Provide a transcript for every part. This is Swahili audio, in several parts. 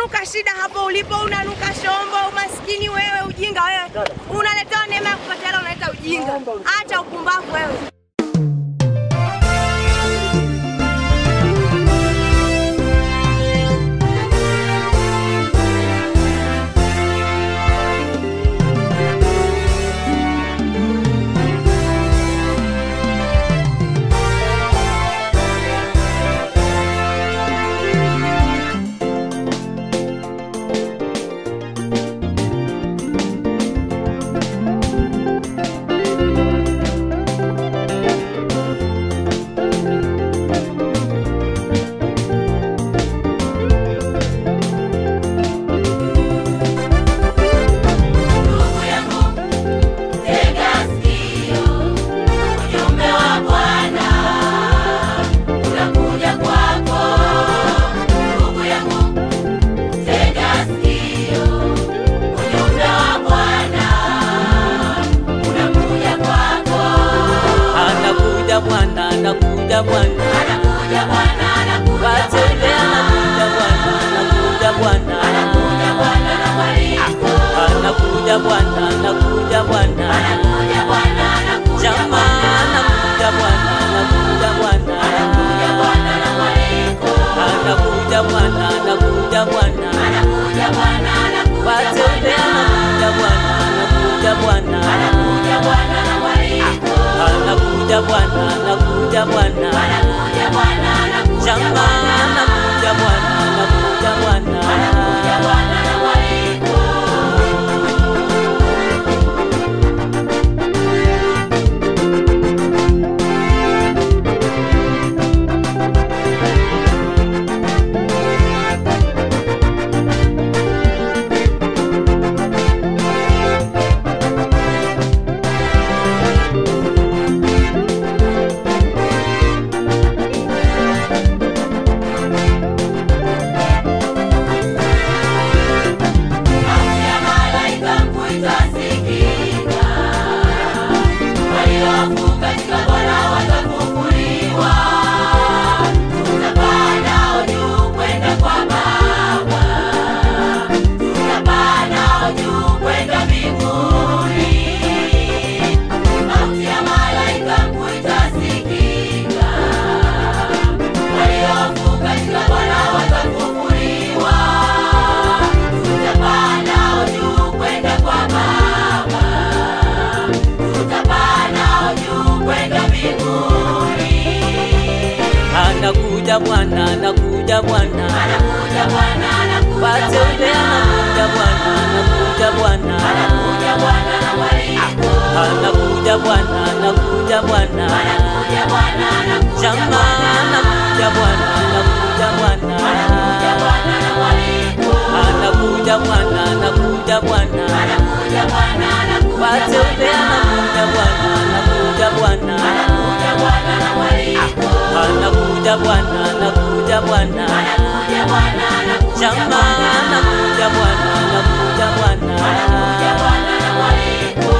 unanuka shida hapo ulipo, unanuka shombo, umaskini wewe, ujinga wewe. Unaletewa neema ya kupata hela, unaleta ujinga. Acha upumbavu wewe. Ndugu yangu, tega sikio, ujumbe wa Bwana unakuja kwako. Ndugu yangu, tega sikio, ujumbe wa Bwana unakuja kwako. Anakuja Bwana, anakuja Bwana, Anakuja Bwana, anakuja wateule anakuja Bwana, anakuja Bwana, anakuja Bwana na mwaliko. anakuja Bwana, anakuja Bwana, Anakuja Bwana, anakuja jamaa anakuja Bwana, anakuja Bwana, anakuja Bwana na mwaliko. anakuja Bwana, anakuja Bwana, Anakuja Bwana, anakuja wateule anakuja Bwana, anakuja Bwana, anakuja Bwana na mwaliko. anakuja Bwana, anakuja Bwana, Anakuja Bwana, anakuja jamaa anakuja Bwana, anakuja Bwana, anakuja Bwana na mwaliko. Sauti ya malaika mkuu itasikika. Waliofu katika Bwana watafufuliwa. Tutapaa nao juu kwenda kwa Baba. Tutapaa nao juu kwenda mbinguni. Sauti ya malaika mkuu itasikika. Waliofu katika Bwana watafufuliwa. Tutapaa nao juu kwenda kwa Baba. Tutapaa nao juu kwenda mbinguni. anakuja Bwana, anakuja Bwana, Anakuja Bwana, anakuja wateule Bwana. anakuja Bwana, anakuja Bwana, Anakuja Bwana na mwaliko. anakuja Bwana, anakuja Bwana, Anakuja Bwana, anakuja jamaa anakuja Bwana, anakuja Bwana, Anakuja Bwana na mwaliko. anakuja Bwana, anakuja Bwana, Anakuja Bwana, anakuja wateule anakuja Bwana, anakuja Bwana, Anakuja Bwana na mwaliko. anakuja Bwana, anakuja Bwana, Anakuja Bwana, anakuja jamaa anakuja Bwana, anakuja Bwana. Anakuja Bwana na mwaliko.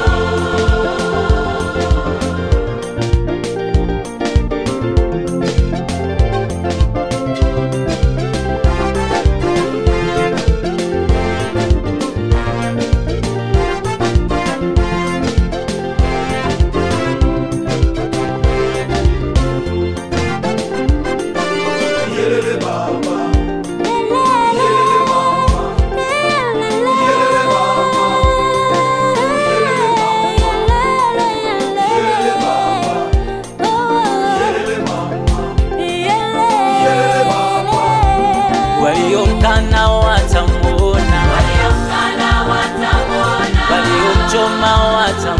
Yelele baba, yelele mama, yelele mama, yelele mama, yelele baba, yelele mama, yelele mama. Waliomkana watamuona, Waliomkana watamwona. waliomchoma watamwona,